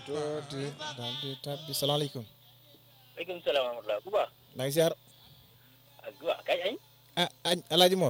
tuuti daal di tàbbi salaamaaleykum. waaleykum salaam wa rahmatulah bu baax. maa ngi ziar. ak bu baax kañ añ. ah añ Alaaji Mor.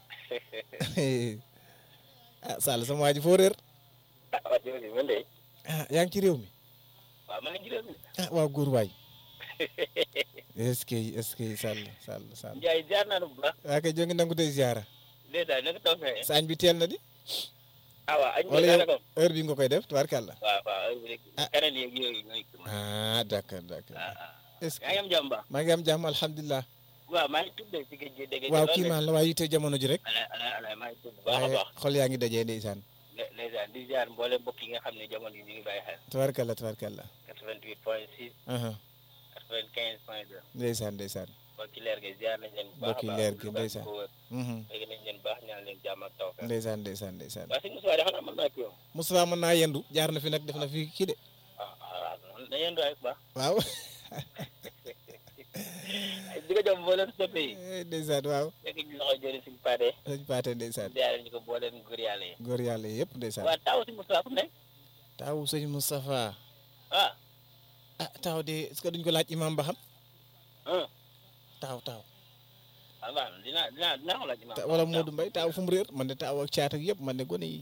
ah Sall sama waa ji foo réer. ah waa jërëjëf man de. ah yaa ngi ci réew mi. waaw maa ngi ci réew mi. ah waaw góor waay. est-ce que est-ce que Sall Sall Sall. Ndiaye jaar naa la bu baax. waa kay jongi nangu tey ziara. dèjà naka taw fee. sa añ bi teel na di. ah waaw añ bi wala yow daanaka. heure bi nga koy def tubaarkàlla. waaw waaw heure bi rek. Ah. keneen yeeg yooyu ñooy. ah d'accord d'accord. ah ah. est-ce que yaa ngi am jàmm baax. maa ngi am jàmm alhamdulilah. waaw maa ngi tudd ci géej gi dégg waaw kii maan la waaye yitte jamono ji rek. ala ala ala maa ngi tudd bu baax a waaye baax. xol yaa ngi dajee ndeysaan. le les di ziar mboolem mbokk yi nga xam ne jamono yi ñu ngi bàyyi xel. tubaarkàlla tubaarkàlla. 88 point 6 aha 95 point 2. ndeysaan ndeysaan. mbokki leer gi ziar nañ leen bu baax a Mbokki baax. leer gi, lu baax ndeysaan. ko wër. mhm dégg nañ leen baax ñaan leen jàmm ak taw fee. ndeysaan ndeysaan ndeysaan. waa si Moussa de xanaa mën naa kii yow. Moustapha mën naa yendu jaar na fi nag def na fi kii de. ah ah man da ngeen doy bu baax. waaw. di ko jox mboolem soppe yi. ndeysaan waaw. fekk ñu loxo jëri suñu paade. sëñ Paate ndeysaan. ziare ñu ko mboolem góor yàlla yi. góor yàlla yëpp ndeysaan. waa taw si Moussa fu mu nekk. taawu sëñ Moustapha. ah. ah taaw de est-ce que duñ ko laaj imam ba xam. ah taaw taaw. ah waaw dinaa dinaa dinaa ko laaj imam. Ta- wala Modou Mbaye taaw fu mu réer man de taaw ak caat ak yëpp man de gone yi.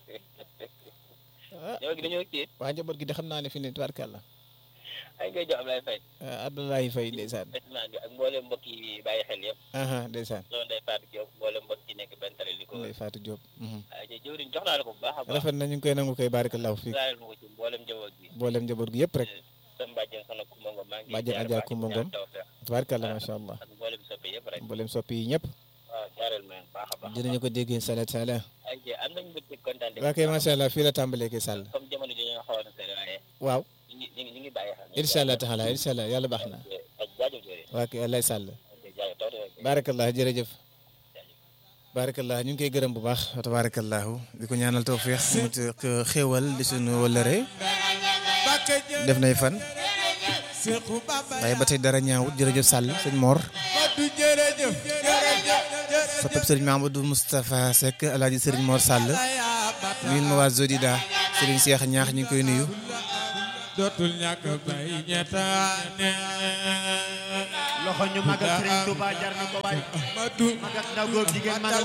ah yow gi dañoo kii waa njaboot gi de xam naa ne fi ne tubaarkàlla. ay ngay jox Ablaye Faye. ah Abdoulaye Faye ndeysaan. président bi ak mboolem mbokk yi bàyyi xel yëpp. aha ndeysaan. loolu Ndeye Fatou Diop mboolem mbokk yi nekk benn tali li ko. Ndeye Fatou Diop. mhm. ah jëwriñ jox naa la ko bu baax a baax. rafet na ñu ngi koy nangu koy barakallahu fi ziare ma ko ci mboolem njaboot bi. boolem njaboot gi yëpp rek. sama bàjjen soxna Kumba Ngom maa ngi. Bàjjen ziare Adja baax di Kumba ñaan Ngom. tawfeex. tubaarkàlla macha allah. ak mboolem soppe yëpp rek. mboolem soppi yi ñëpp. waaw jaareel ma leen baax a baax. dinañu ko déggee sala taala. ay jë am nañu mbégte kontaan de. waa kay macha allah fii la tàmbalee ke sàll. comme jamono ji ñu xawoon a sori waaye waaw ñu ngi ñu ngi ñu ngi bàyyi xel. incha allah taala incha allah yàlla baax na. ak jaajëf jooju. waa kay lay sàll. ok jaajëf taw de. barakallah jërëjëf. barakallah ñu ngi koy gërëm bu baax. tabarakallahu di ko ñaanal tawfiix mu ci xéewal di suñu wëllëre. def nay fan. waaye ba tey dara ñaawut jërëjëf Sall sëñ Mor. soppeb sëriñ Mamadou Moustapha Seck alaaji sëriñ Mor Sall. nuyu ma waa Zodida sëriñ Cheikh ñaax ñu ngi koy nuyu. dootul ñàkk bay ñettaane loxo ñu magal Serigne Touba jar na ko waay Madu mag ak ndaw góor jigéen mag ak